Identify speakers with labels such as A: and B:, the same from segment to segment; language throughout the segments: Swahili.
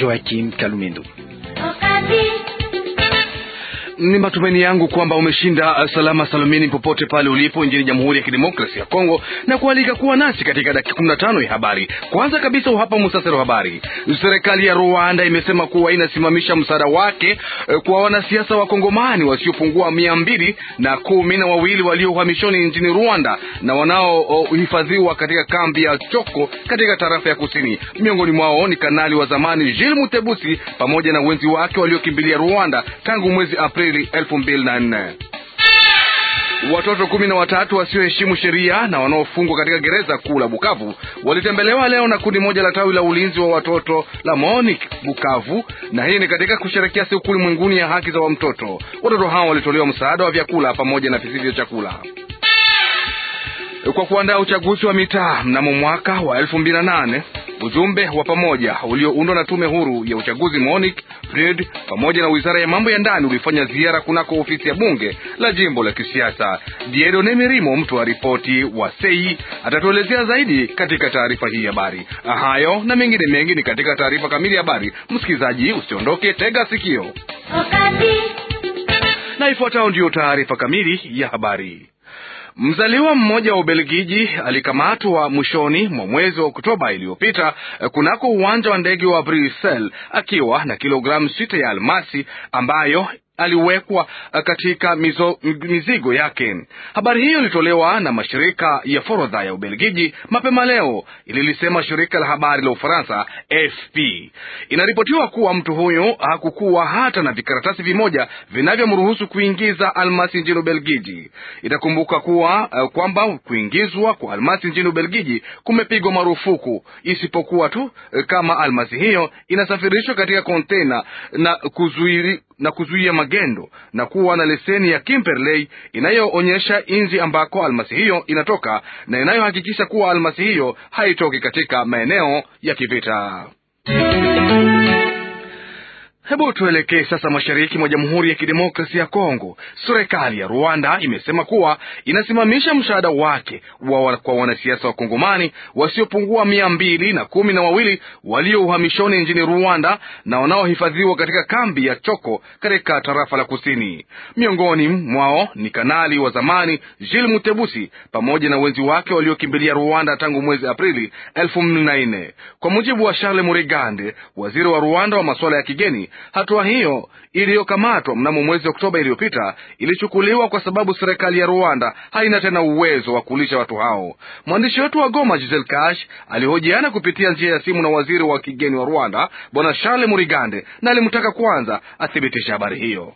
A: Joakim Kalumendo.
B: Ni matumaini yangu kwamba umeshinda salama salamini popote pale ulipo nchini Jamhuri ya Kidemokrasia ya Kongo na kualika kuwa nasi katika dakika kumi na tano ya habari. Kwanza kabisa, hapa musasari wa habari. Serikali ya Rwanda imesema kuwa inasimamisha msaada wake kwa wanasiasa wa Kongomani wasiopungua mia mbili na kumi na wawili walio uhamishoni nchini Rwanda na wanaohifadhiwa katika kambi ya Choko katika tarafa ya Kusini. Miongoni mwao ni kanali wa zamani Jules Mutebusi pamoja na wenzi wake waliokimbilia Rwanda tangu mwezi Aprili elfu mbili na nne. Watoto kumi na watatu wasioheshimu sheria na wanaofungwa katika gereza kuu la Bukavu walitembelewa leo na kundi moja la tawi la ulinzi wa watoto la MONUC Bukavu, na hii ni katika kusherekea siku ulimwenguni ya haki za wa mtoto. Watoto hao walitolewa msaada wa vyakula pamoja na visivyo chakula kwa kuandaa uchaguzi wa mitaa mnamo mwaka wa elfu mbili na nane. Ujumbe wa pamoja ulioundwa na tume huru ya uchaguzi MONUC Fred pamoja na wizara ya mambo ya ndani ulifanya ziara kunako ofisi ya bunge la jimbo la kisiasa. Diedone Mirimo, mtu wa ripoti wa sei, atatuelezea zaidi katika taarifa hii habari. Hayo na mengine mengi ni katika taarifa kamili ya habari. Msikilizaji, usiondoke, tega sikio na ifuatayo ndiyo taarifa kamili ya habari. Mzaliwa mmoja wa Ubelgiji alikamatwa mwishoni mwa mwezi wa Oktoba iliyopita kunako uwanja wa ndege wa Brussels akiwa na kilogramu sita ya almasi ambayo aliwekwa katika mizo, mizigo yake. Habari hiyo ilitolewa na mashirika ya forodha ya Ubelgiji mapema leo, ililisema shirika la habari la Ufaransa AFP. Inaripotiwa kuwa mtu huyo hakukuwa hata na vikaratasi vimoja vinavyomruhusu kuingiza almasi nchini Ubelgiji. Itakumbuka kuwa uh, kwamba kuingizwa kwa almasi nchini Ubelgiji kumepigwa marufuku, isipokuwa tu kama almasi hiyo inasafirishwa katika kontena na kuzuiri na kuzuia magendo na kuwa na leseni ya Kimberley inayoonyesha nchi ambako almasi hiyo inatoka na inayohakikisha kuwa almasi hiyo haitoki katika maeneo ya kivita. Hebu tuelekee sasa mashariki mwa Jamhuri ya Kidemokrasia ya Kongo. Serikali ya Rwanda imesema kuwa inasimamisha msaada wake wa kwa wanasiasa wa Kongomani wasiopungua mia mbili na kumi na wawili walio uhamishoni nchini Rwanda na wanaohifadhiwa katika kambi ya Choko katika tarafa la Kusini. Miongoni mwao ni kanali wa zamani Jules Mutebusi pamoja na wenzi wake waliokimbilia Rwanda tangu mwezi Aprili elfu mbili na nne, kwa mujibu wa Charles Murigande, waziri wa Rwanda wa masuala ya kigeni. Hatua hiyo iliyokamatwa mnamo mwezi Oktoba iliyopita ilichukuliwa kwa sababu serikali ya Rwanda haina tena uwezo wa kulisha watu hao. Mwandishi wetu wa Goma, Giselle Kash, alihojiana kupitia njia ya simu na waziri wa kigeni wa Rwanda Bwana Charles Murigande, na alimtaka kwanza athibitishe habari hiyo.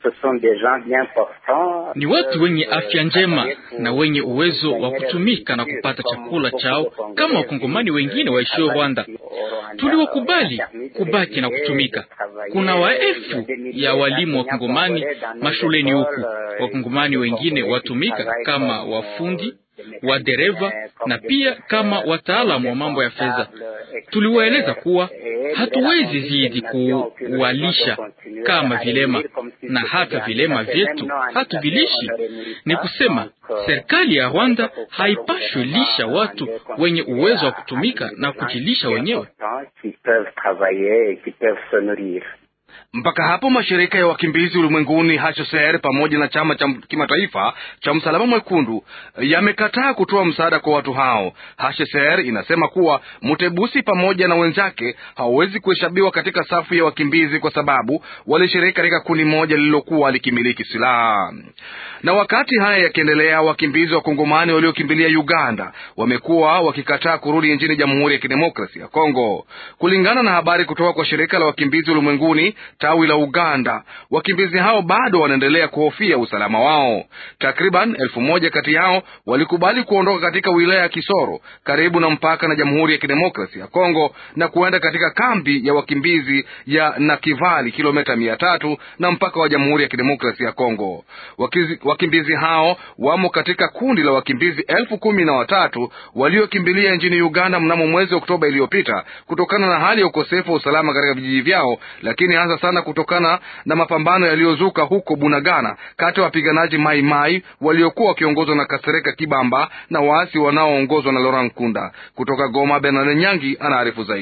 C: Ni watu wenye afya njema na wenye uwezo wa kutumika na kupata chakula chao kama wakongomani wengine waishio Rwanda. Tuliwakubali kubaki na kutumika. Kuna waelfu ya walimu wakongomani mashuleni huku, wakongomani wengine watumika kama wafundi wa dereva na pia kama wataalamu wa mambo ya fedha. Tuliwaeleza kuwa hatuwezi zidi kuwalisha kama vilema na hata vilema vyetu hatuvilishi. Ni kusema serikali ya Rwanda haipashwi lisha watu wenye uwezo wa kutumika na kujilisha wenyewe.
B: Mpaka hapo mashirika ya wakimbizi ulimwenguni HCR pamoja na chama cha kimataifa cha msalaba mwekundu yamekataa kutoa msaada kwa watu hao. HCR inasema kuwa Mutebusi pamoja na wenzake hawawezi kuhesabiwa katika safu ya wakimbizi kwa sababu walishiriki katika kundi moja lililokuwa likimiliki silaha. Na wakati haya yakiendelea, wakimbizi wa Kongomani waliokimbilia Uganda wamekuwa wakikataa kurudi nchini Jamhuri ya Kidemokrasia ya Kongo, kulingana na habari kutoka kwa shirika la wakimbizi ulimwenguni tawi la Uganda. Wakimbizi hao bado wanaendelea kuhofia usalama wao. Takriban elfu moja kati yao walikubali kuondoka katika wilaya ya Kisoro karibu na mpaka na Jamhuri ya Kidemokrasia ya Kongo na kuenda katika kambi ya wakimbizi ya Nakivali, kilomita mia tatu na mpaka wa Jamhuri ya Kidemokrasia ya Kongo. Wakizi, wakimbizi hao wamo katika kundi la wakimbizi elfu kumi na watatu waliokimbilia nchini Uganda mnamo mwezi Oktoba iliyopita kutokana na hali ya ukosefu wa usalama katika vijiji vyao, lakini hasa sana kutokana na mapambano yaliyozuka huko Bunagana kati ya wapiganaji Mai Mai waliokuwa wakiongozwa na Kasereka Kibamba na waasi wanaoongozwa na Laurent Nkunda. Kutoka Goma, Bernard Nyangi anaarifu zaidi.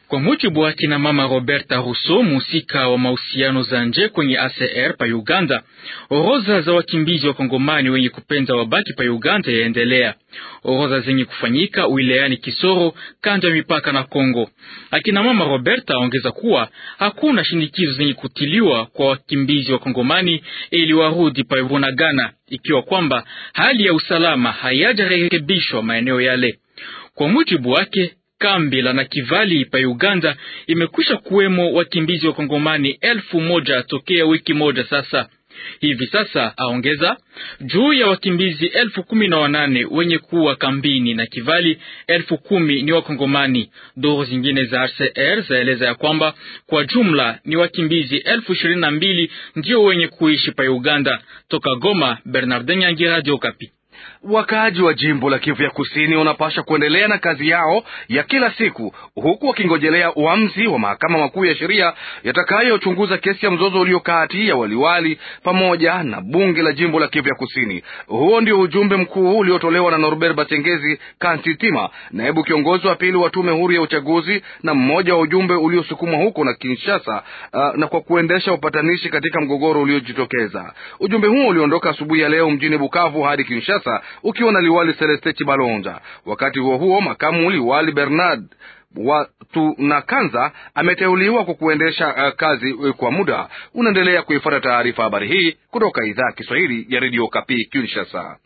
C: Kwa mujibu wa kina mama Roberta Rousseau, musika wa mahusiano za nje kwenye ACR pa Uganda, orodha za wakimbizi wa Kongomani wenye kupenza wabaki pa Uganda yaendelea, orodha zenye kufanyika wilayani Kisoro, kando ya mipaka na Kongo. Akina mama Roberta aongeza kuwa hakuna shinikizo zenye kutiliwa kwa wakimbizi wa Kongomani ili warudi pa Bunagana, ikiwa kwamba hali ya usalama hayajarekebishwa maeneo yale. Kwa mujibu wake kambi la Nakivali pa Uganda imekwisha kuwemo wakimbizi wa Kongomani elfu moja tokea wiki moja sasa. Hivi sasa aongeza juu ya wakimbizi elfu kumi na wanane wenye kuwa kambini na Kivali, elfu kumi ni Wakongomani. Duru zingine za RCR zaeleza ya kwamba kwa jumla ni wakimbizi elfu ishirini na mbili ndio wenye kuishi pa Uganda. Toka Goma, Bernardin Nyangi, Radio Okapi.
B: Wakaaji wa jimbo la Kivu ya Kusini wanapasha kuendelea na kazi yao ya kila siku huku wakingojelea uamuzi wa mahakama makuu ya sheria yatakayochunguza kesi ya mzozo ulio kati ya waliwali pamoja na bunge la jimbo la Kivu ya Kusini. Huo ndio ujumbe mkuu uliotolewa na Norbert Batengezi Kantitima, naibu kiongozi wa pili wa tume huru ya uchaguzi na mmoja wa ujumbe uliosukumwa huko na Kinshasa, uh, na kwa kuendesha upatanishi katika mgogoro uliojitokeza. Ujumbe huo uliondoka asubuhi ya leo mjini Bukavu hadi Kinshasa ukiwa na liwali Celeste Chibalonja. Wakati huo huo, makamu liwali Bernard watu na Kanza ameteuliwa kwa kuendesha uh, kazi uh, kwa muda. Unaendelea kuifuata taarifa habari hii kutoka idhaa ya Kiswahili ya redio Kapi Kinshasa.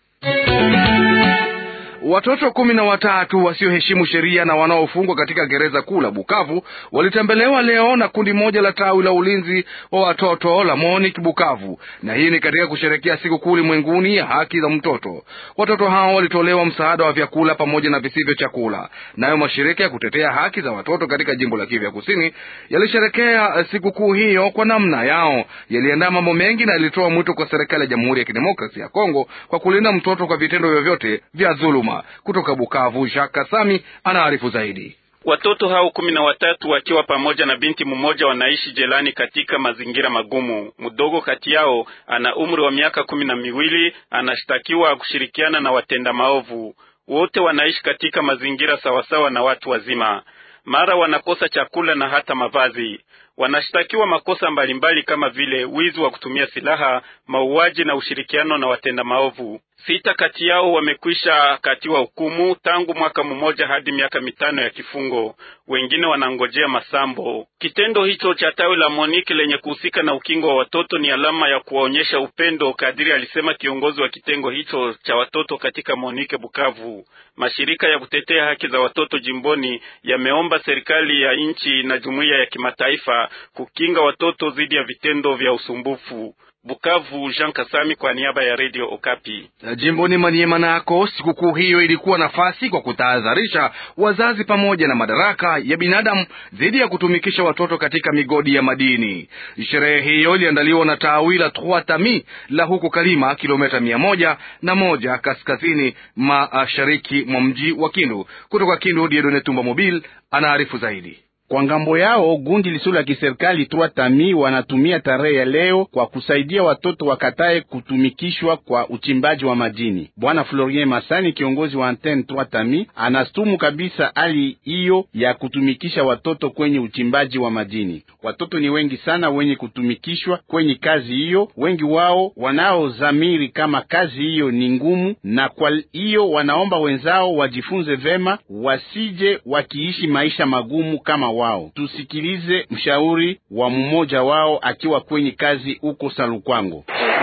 B: Watoto kumi na watatu wasioheshimu sheria na wanaofungwa katika gereza kuu la Bukavu walitembelewa leo na kundi moja la tawi la ulinzi wa watoto la MONUC Bukavu, na hii ni katika kusherekea siku kuu ulimwenguni ya haki za mtoto. Watoto hao walitolewa msaada wa vyakula pamoja na visivyo chakula. Nayo mashirika ya kutetea haki za watoto katika jimbo la Kivu ya Kusini yalisherekea siku kuu hiyo kwa namna yao, yaliandaa mambo mengi na yalitoa mwito kwa serikali ya Jamhuri ya Kidemokrasia ya Kongo kwa kulinda mtoto kwa vitendo vyovyote vya dhuluma. Kutoka Bukavu, Jacques Kasami anaarifu zaidi.
A: Watoto hao kumi na watatu wakiwa pamoja na binti mmoja wanaishi jelani katika mazingira magumu. Mdogo kati yao ana umri wa miaka kumi na miwili, anashtakiwa kushirikiana na watenda maovu. Wote wanaishi katika mazingira sawasawa na watu wazima, mara wanakosa chakula na hata mavazi. Wanashtakiwa makosa mbalimbali kama vile wizi wa kutumia silaha, mauaji na ushirikiano na watenda maovu. Sita kati yao wamekwisha katiwa hukumu tangu mwaka mmoja hadi miaka mitano ya kifungo, wengine wanangojea masambo. Kitendo hicho cha tawi la Moniki lenye kuhusika na ukingo wa watoto ni alama ya kuwaonyesha upendo, kadiri alisema kiongozi wa kitengo hicho cha watoto katika Monike Bukavu. Mashirika ya kutetea haki za watoto jimboni yameomba serikali ya nchi na jumuiya ya kimataifa kukinga watoto dhidi ya vitendo vya usumbufu. Bukavu, Jean Kasami kwa niaba ya Radio Okapi.
B: Jimboni Maniema nako sikukuu hiyo ilikuwa nafasi kwa kutahadharisha wazazi pamoja na madaraka ya binadamu dhidi ya kutumikisha watoto katika migodi ya madini. Sherehe hiyo iliandaliwa na tawi la Trois Tamis la huko Kalima, kilomita mia moja na moja kaskazini mashariki mwa mji wa Kindu. Kutoka Kindu, Diedone Tumba Mobile anaarifu zaidi.
D: Kwa ngambo yao gundi lisilo la kiserikali Trois Tamis wanatumia tarehe ya leo kwa kusaidia watoto wakatae kutumikishwa kwa uchimbaji wa madini. Bwana Florien Masani, kiongozi wa antenne Trois Tamis, anastumu kabisa hali hiyo ya kutumikisha watoto kwenye uchimbaji wa madini. Watoto ni wengi sana wenye kutumikishwa kwenye kazi hiyo, wengi wao wanaozamiri kama kazi hiyo ni ngumu, na kwa hiyo wanaomba wenzao wajifunze vema, wasije wakiishi maisha magumu kama wao. Tusikilize mshauri wa mmoja wao akiwa kwenye kazi huko Salukwango.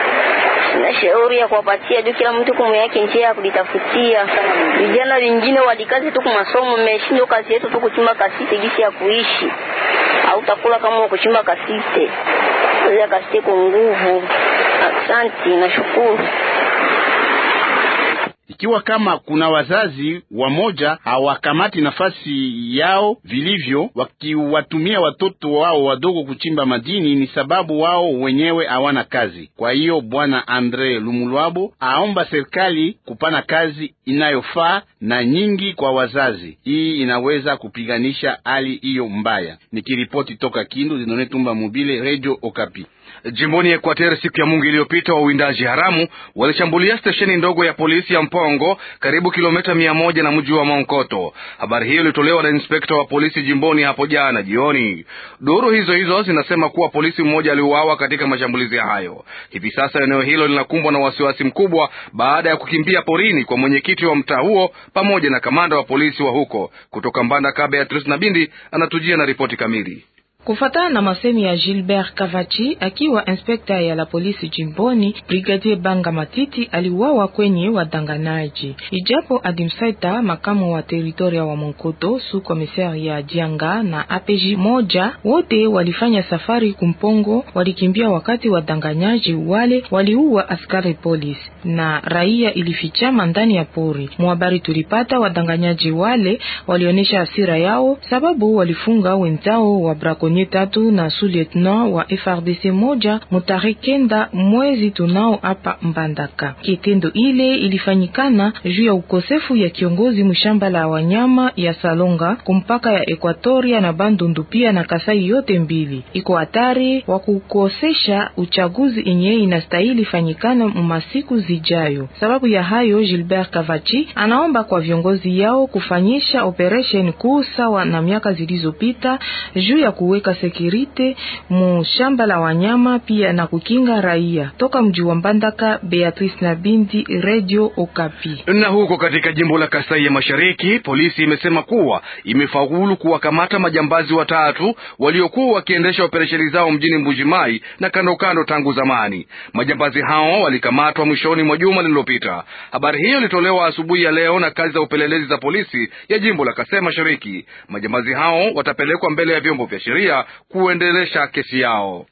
E: na shauri ya kuwapatia juu kila mtu kumu yake njia ya kujitafutia. Vijana wengine walikazi tu kumasomo, mmeshindo kazi yetu tu kuchimba kasite gisi ya kuishi, au takula kama kuchimba kasite ya kasite kwa nguvu. Asante, nashukuru.
D: Ikiwa kama kuna wazazi wamoja hawakamati nafasi yao vilivyo, wakiwatumia watoto wao wadogo kuchimba madini, ni sababu wao wenyewe hawana kazi. Kwa hiyo bwana Andre Lumulwabo aomba serikali kupana kazi inayofaa na nyingi kwa wazazi. Hii inaweza kupiganisha hali hiyo mbaya. Nikiripoti toka Kindu, Zinone Tumba Mobile, Radio Okapi.
B: Jimboni Equateur siku ya Mungu iliyopita, wawindaji haramu walishambulia stesheni ndogo ya polisi ya Mpongo karibu kilomita mia moja na mji wa Monkoto. Habari hiyo ilitolewa na inspekta wa polisi jimboni hapo jana jioni. Duru hizo hizo zinasema kuwa polisi mmoja aliuawa katika mashambulizi hayo. Hivi sasa eneo hilo linakumbwa na wasiwasi mkubwa baada ya kukimbia porini kwa mwenyekiti wa mtaa huo pamoja na kamanda wa polisi wa huko. Kutoka Mbandaka, Beatrice Nabindi anatujia na ripoti kamili.
F: Kufatana na masemi ya Gilbert Kavachi akiwa inspekta ya la polisi jimboni, Brigadier Banga Matiti aliuawa kwenye wadanganaji. Ijapo Adimsaita, makamu wa teritoria wa Monkoto, su komisari ya Dianga na APJ moja, wote walifanya safari kumpongo, walikimbia wakati wadanganyaji wale waliua askari polisi na raia ilifichama ndani ya pori. Mwhabari tulipata, wadanganyaji wale walionyesha hasira yao sababu walifunga wenzao wa brako nye tatu na su-lieutenant wa FRDC moja mutare kenda mwezi tunao hapa Mbandaka. Kitendo ile ilifanyikana juu ya ukosefu ya kiongozi mshamba la wanyama ya Salonga kumpaka ya Ekwatoria na Bandundu pia na Kasai yote mbili iko hatari wa kukosesha uchaguzi enye inastahili fanyikana masiku zijayo. Sababu ya hayo, Gilbert Kavachi anaomba kwa viongozi yao kufanyisha operation kuu sawa na miaka zilizopita juu ya kuweka sekirite mu shamba la wanyama pia na kukinga raia. Toka mji wa Mbandaka, Beatrice Nabindi, Radio Okapi.
B: Na huko katika jimbo la Kasai ya Mashariki, polisi imesema kuwa imefaulu kuwakamata majambazi watatu waliokuwa wakiendesha operesheni zao mjini Mbujimai na kando kando tangu zamani. Majambazi hao walikamatwa mwishoni mwa juma lililopita. Habari hiyo ilitolewa asubuhi ya leo na kazi za upelelezi za polisi ya jimbo la Kasai Mashariki. Majambazi hao watapelekwa mbele ya vyombo vya sheria kuendelesha kesi yao.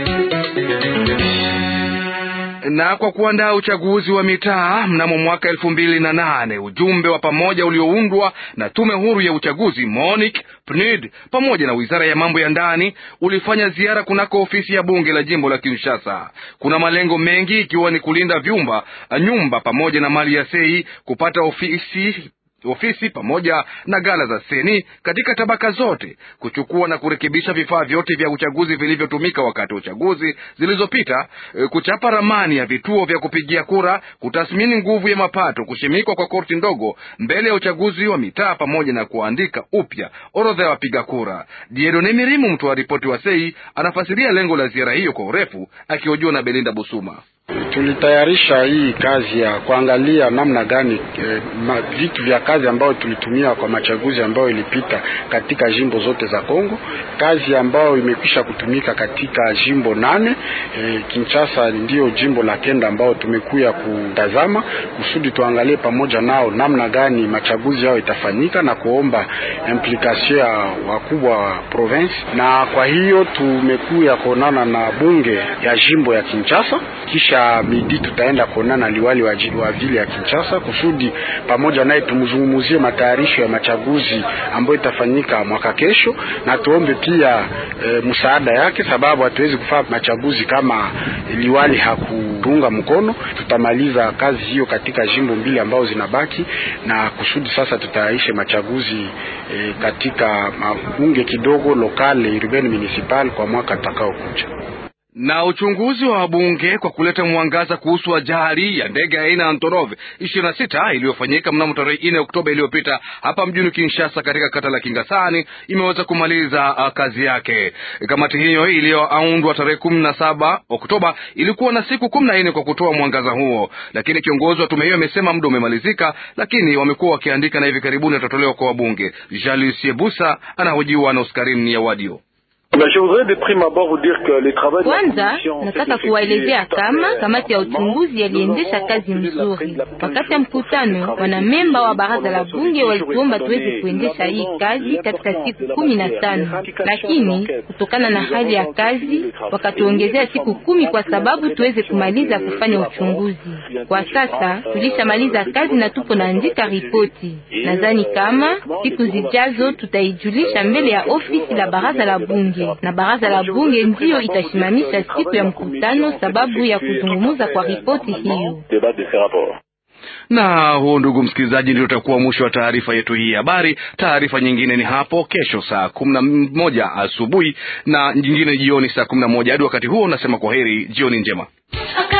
B: Na kwa kuandaa uchaguzi wa mitaa mnamo mwaka elfu mbili na nane ujumbe wa pamoja ulioundwa na tume huru ya uchaguzi MONIC, PNUD pamoja na wizara ya mambo ya ndani ulifanya ziara kunako ofisi ya bunge la jimbo la Kinshasa. Kuna malengo mengi ikiwa ni kulinda vyumba, nyumba pamoja na mali ya sei, kupata ofisi ofisi pamoja na gala za seni katika tabaka zote, kuchukua na kurekebisha vifaa vyote vya uchaguzi vilivyotumika wakati wa uchaguzi zilizopita, kuchapa ramani ya vituo vya kupigia kura, kutathmini nguvu ya mapato, kushimikwa kwa korti ndogo mbele ya uchaguzi wa mitaa, pamoja na kuandika upya orodha ya wapiga kura. Diedone Mirimu, mtu wa ripoti wa Sei, anafasiria lengo la ziara hiyo kwa urefu, akihojiwa na Belinda Busuma.
G: Tulitayarisha hii kazi ya kuangalia namna gani eh, ma, vitu vya kazi ambayo tulitumia kwa machaguzi ambayo ilipita katika jimbo zote za Kongo, kazi ambayo imekwisha kutumika katika jimbo nane. Eh, Kinshasa ndiyo jimbo la kenda ambao tumekuya kutazama kusudi tuangalie pamoja nao namna gani machaguzi yao itafanyika na kuomba implication ya wakubwa wa province, na kwa hiyo tumekuya kuonana na bunge ya jimbo ya Kinshasa kisha midi tutaenda kuonana liwali wa, wa vile ya Kinshasa kusudi pamoja naye tumzungumuzie matayarisho ya machaguzi ambayo itafanyika mwaka kesho, na tuombe pia e, msaada yake, sababu hatuwezi kufanya machaguzi kama liwali hakutunga mkono. Tutamaliza kazi hiyo katika jimbo mbili ambao zinabaki, na kusudi sasa tutayarishe machaguzi e, katika bunge kidogo lokale urbain municipal kwa mwaka utakaokuja
B: na uchunguzi wa wabunge kwa kuleta mwangaza kuhusu ajali ya ndege aina ya Antonov 26 iliyofanyika mnamo tarehe 4 Oktoba iliyopita hapa mjini Kinshasa katika kata la Kingasani imeweza kumaliza uh, kazi yake. Kamati hiyo iliyoundwa tarehe 17 Oktoba ilikuwa na siku 14 kwa kutoa mwangaza huo, lakini kiongozi wa tume hiyo amesema muda umemalizika, lakini wamekuwa wakiandika na hivi karibuni atatolewa kwa wabunge. Jalusie Busa anahojiwa na Oscarini ya Wadio.
H: Kwanza nataka kuwaelezea kama kamati ya uchunguzi yaliendesha kazi mzuri. Wakati ya mkutano, wanamemba wa baraza la bunge walituomba tuweze kuendesha hii kazi katika siku kumi na tano, lakini kutokana na hali ya kazi wakatuongezea siku kumi kwa sababu tuweze kumaliza kufanya uchunguzi. Kwa sasa tulishamaliza kazi na tupo naandika ripoti. Nadhani kama siku zijazo tutaijulisha mbele ya ofisi la baraza la bunge na baraza la bunge ndiyo itasimamisha siku ya mkutano sababu ya kuzungumza kwa ripoti hiyo.
B: Na huo, ndugu msikilizaji, ndio utakuwa mwisho wa taarifa yetu hii habari. Taarifa nyingine ni hapo kesho saa kumi na moja asubuhi na nyingine jioni saa kumi na moja. Hadi wakati huo, nasema kwa heri, jioni njema.